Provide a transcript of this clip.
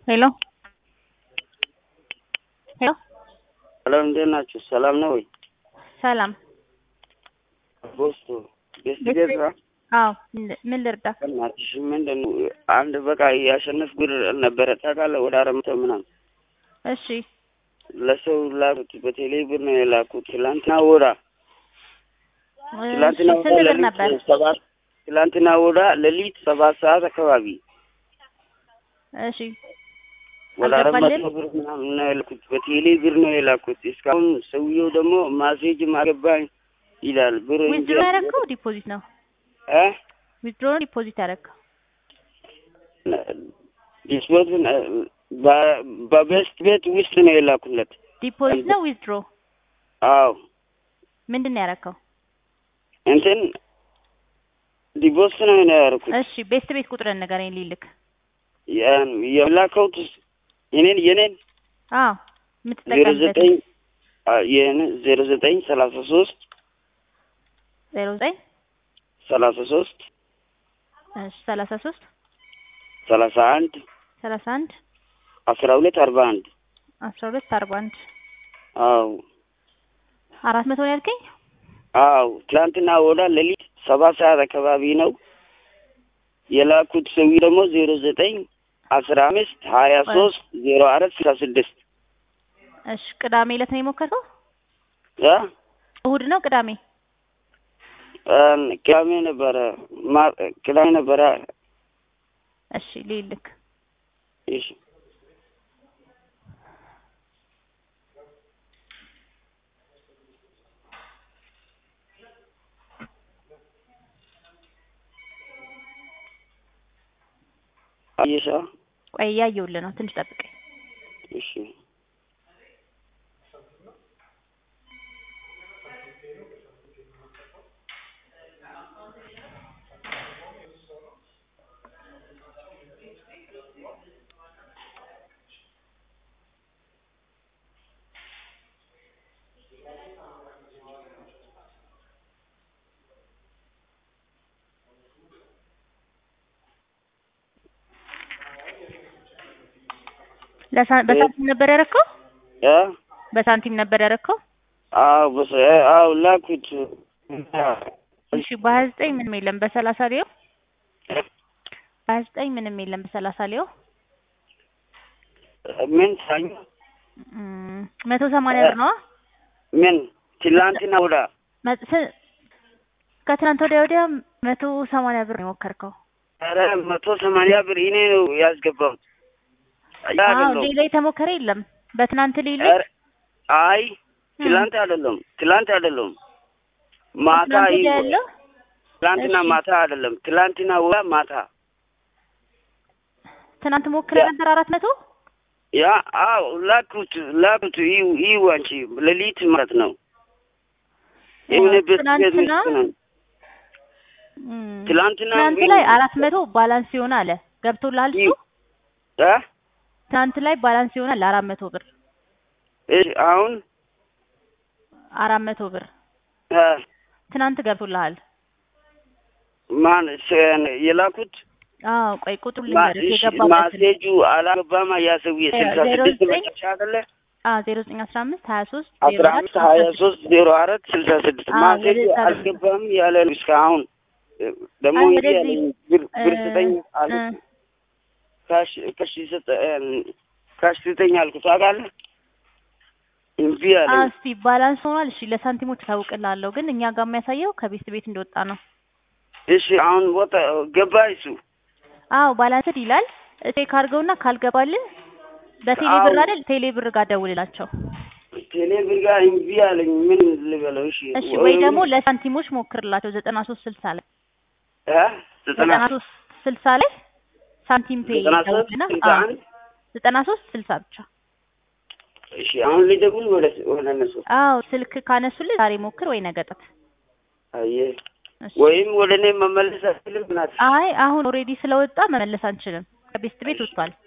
ሄሎ ሄሎ ሰላም እንዴት ናችሁ? ሰላም ነው ወይ? ሰላም ቦስቱ ቤስት ቤስት ቤት ነው። አዎ ምን- ምን ልርዳ? በእናትሽ ምንድን ነው አንድ በቃ ያሸነፍ ብር ነበረ ታውቃለህ፣ ወደ አራት መቶ ምናምን እሺ ለሰው ላኩት። በቴሌ ብር ነው የላኩት። ትላንትና ወዳ እሺ፣ ትላንትና ወዳ ስንት ብር ሌሊት ነበር? ሰባት ትላንትና ወዳ ሌሊት ሰባት ሰዓት አካባቢ እሺ ወደ አራት መቶ አልገባልህም? ብር ምናምን ነው የላኩት። በቴሌ ብር ነው የላኩት። እስካሁን ሰውየው ደግሞ ማሴጅም አገባኝ ይላል። ብር እንጂ ዊዝድሮ ያደረግከው ዲፖዚት ነው? እ ዊዝድሮ ነው ዲፖዚት ያደረግከው? ዲስፖዝን በቤስት ቤት ውስጥ ነው የላኩለት። ዲፖዚት ነው ዊዝድሮ? አዎ ምንድን ነው ያደረግከው? እንትን ዲቦስ ነው ነው ያደረኩት። እሺ ቤስት ቤት ቁጥርን ንገረኝ ልልክ። ያን የላከውት የኔን የኔን አዎ ዜሮ የምትጠቀምበት ዘጠኝ የኔ ዜሮ ዘጠኝ ሰላሳ ሶስት ዜሮ ዘጠኝ ሰላሳ ሶስት እሺ ሰላሳ ሶስት ሰላሳ አንድ ሰላሳ አንድ አስራ ሁለት አርባ አንድ አስራ ሁለት አርባ አንድ አዎ አራት መቶ ነው ያልከኝ? አዎ ትላንትና ወዳ ሌሊት ሰባት ሰዓት አካባቢ ነው የላኩት። ሰው ደግሞ ዜሮ ዘጠኝ አስራ አምስት ሀያ ሶስት ዜሮ አራት ስልሳ ስድስት እሺ ቅዳሜ ዕለት ነው የሞከርከው? ያ እሁድ ነው ቅዳሜ? ቅዳሜ ነበረ ማ- ቅዳሜ ነበረ። እሺ ልልክ እሺ አየሻ ቆይ እያየሁልህ ነው ትንሽ ጠብቀኝ። እሺ ለሳ- በሳንቲም ነበር ያደረከው? ያ በሳንቲም ነበር ያደረከው? አዎ በሰ አዎ ላኩት እሺ በሀያ ዘጠኝ ምንም የለም በሰላሳ ሊዮ በሀያ ዘጠኝ ምንም የለም በሰላሳ ሊዮ ምን ሳኝ እም፣ መቶ ሰማንያ ብር ነዋ። ምን ትላንትና ወዳ መ- ስ- ከትናንት ወዲያ ወዲያ መቶ ሰማንያ ብር ነው የሞከርከው። ኧረ መቶ ሰማንያ ብር እኔ ነው ያስገባሁት። ያ አዎ አይደለም። ሌላ የተሞከረ የለም። በትናንት ሌሊ ኧረ አይ ትላንት አይደለም፣ ትላንት አይደለም፣ ማታ ከትናንት ወዲያ ይሁ- ያለው ትላንትና እሺ። ማታ አይደለም፣ ትላንትና ወዳ ማታ ትናንት ሞክረ ነበር አራት መቶ ያ አዎ ላኩት ላኩት ይሁ ይሁ አንቺ ሌሊት ማለት ነው። የሆነ ቤት ቤት ትናንትና ውስጥ ነው። እም፣ ትላንትና ትናንት ላይ አራት መቶ ባላንስ ይሆን አለ ገብቶልሃል እሱ? ይሁ እ ትናንት ላይ ባላንስ ይሆናል አራት መቶ ብር እሺ አሁን አራት መቶ ብር እ ትናንት ገብቶልሃል። ማን ስ- የላኩት አዎ ቆይ ቁጥሩ ማ- ልንገርህ እሺ፣ የገባበትን ማሴጁ አላገባማ ያ ሰውዬ እ ስልሳ ዜሮ ስድስት ዘጠኝ መጨረሻ አይደለ አዎ ዜሮ ዘጠኝ አስራ አምስት ሀያ ሶስት አስራ አምስት ሀያ ሶስት ዜሮ አራት ስልሳ ስድስት አዎ፣ ማሴጁ ወደዛ ነው። አልገባም ያለ ነው እስካሁን ደግሞ አይ፣ እንዲህ ወደዚህ ያለኝ ብር ብር እ- ስጠኝ አሉ እ- ካሽ ካሽ ስጠ ካሽ ስጠኝ አልኩት ታውቃለህ እምቢ አዎ አለኝ እስቲ ባላንስ ሆኗል። እሺ ለሳንቲሞች ታውቅላለሁ፣ ግን እኛ ጋር የሚያሳየው ከቤት ቤት እንደወጣ ነው። እሺ አሁን ወጣ ገባ እሱ አዎ ባላንስድ ይላል። ቼክ አድርገውና ካልገባልህ በቴሌ አዎ። ብር አይደል ቴሌ ብር ጋር ደውልላቸው። ቴሌ ብር ጋር እምቢ አለኝ ምን ልበለው እሺ እሺ ወይ ደግሞ ለሳንቲሞች ሞክርላቸው ዘጠና ሶስት ስልሳ ላይ እ ዘጠና ዘጠና ሶስት ስልሳ ላይ ሳንቲም ፔ ዘጠና ሶስት ደውልና ስልሳ አዎ አንድ ዘጠና ሶስት ስልሳ ብቻ። እሺ አሁን ሊደውል ወደ ወደ እነሱ አዎ ስልክ ካነሱልህ ዛሬ ሞክር ወይ ነገ ጠዋት። አየህ እሺ። ወይም ወደ እኔ መመለስ አትችልም ናት አይ አሁን ኦልሬዲ ስለወጣ መመለስ አንችልም። ከቤት ቤት ወጥቷል።